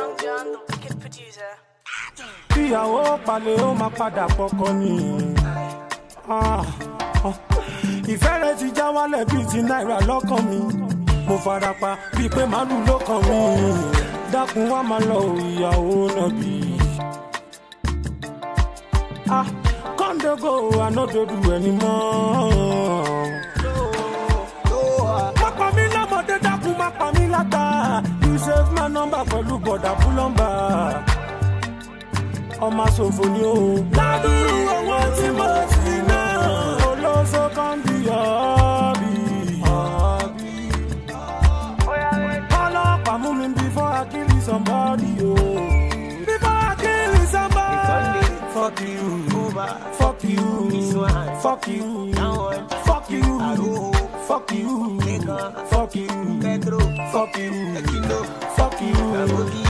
Young John, the wicked producer. ìyàwó palẹ̀ ó máa padà pọkọ ni. Ah, ah. ìfẹ́ rẹ̀ ti já wálẹ̀ bíi ti náírà lọ́kàn mi. mo fara pa bíi pé màálù ló kàn mí. dákun wá máa lọ ò ìyàwó náà bí. Ah, kọ́ńdógò ànádòdù ẹni mọ́. má pa mí lọ́mọdé dákun má pa mí látà. you save my number pẹ̀lú bọ̀dà búlọ́mbà ọmọ ṣòfò ni o. ládùúrú owó tí mo ti ná. olóso kan bí ọ̀bì. ọlọ́pàá mú mi before I kill somebody o. before I kill somebody. fuck you. fuck you. fuck you. fuck you. fuck you. fuck you. fuck you. fuck you.